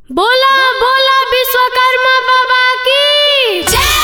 बोला बोला विश्वकर्मा बाबा की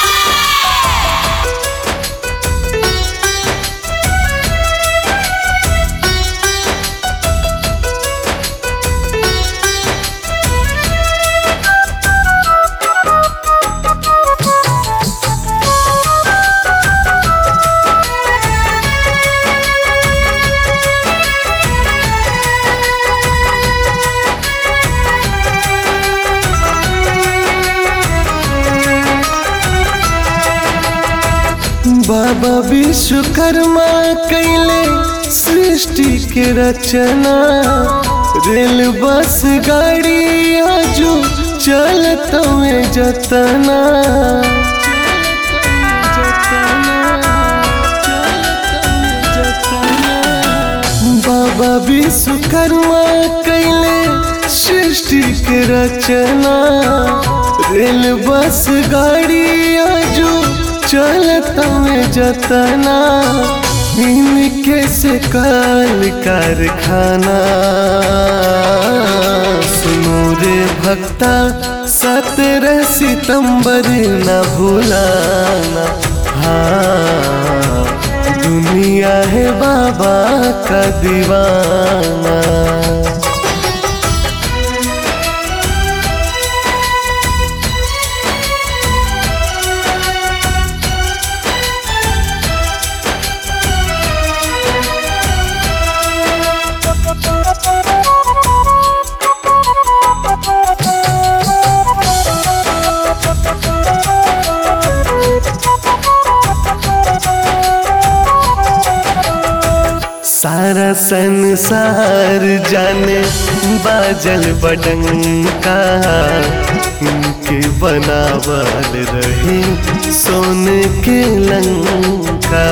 बाबा विश्वकर्मा कैले सृष्टि के रचना रेल बस गाड़ी आजू चलत में जतना बाबा विश्वकर्मा कैले सृष्टि के रचना रेल बस गाड़ी आजू चलत में जतना इनके से काल कारखाना सुनो रे भक्ता सत्रह सितंबर न भूलाना हाँ दुनिया है बाबा का दीवाना सारा संसार जाने बाजल बडंका इनके बनावल रहे सोने के लंका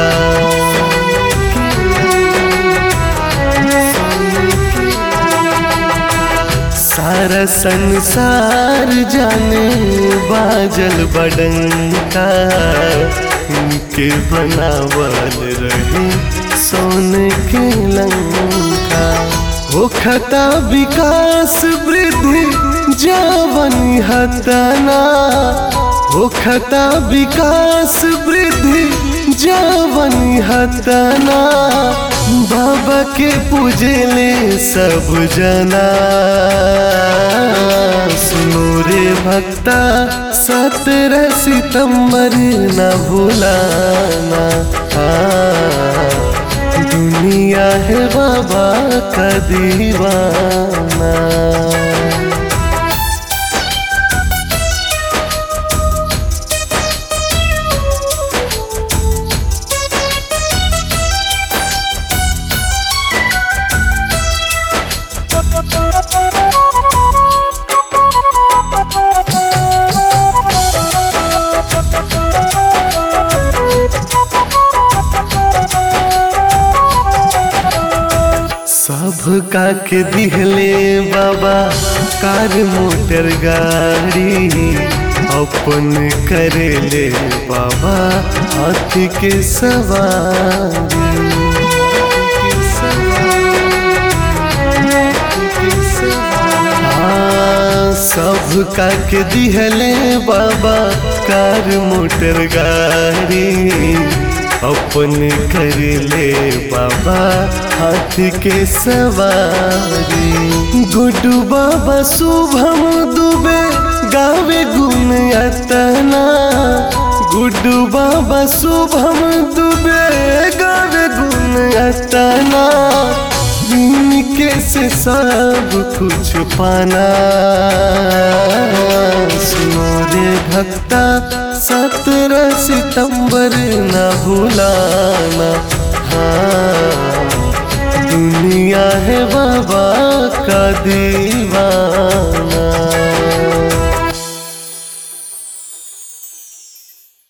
सारा संसार जाने बाजल बडंका इनके बनावल रहे सोने के लंका हो खता विकास वृद्धि जावन हतना हो खता विकास वृद्धि जावन हतना बाबा के पूजले सब जना सुनो रे भक्ता सत्रह सितंबर न भूलाना हाँ दुनिया है बाबा का दीवाना सब का के दिहले बाबा कार मोटर गाड़ी अपन करेले बाबा हाथी के सवारी हाँ, सब का के दिहले बाबा कार मोटर गाड़ी अपन कर ले बाबा हाथ के सवारी गुड्डू बाबा शुभम दुबे गावे गुण अतना गुड्डू बाबा शुभम दुबे गावे गुण अतना इनके से सब कुछ पाना सुनो रे भक्ता सत्रह सितंबर न भूलाना हाँ दुनिया है बाबा का दी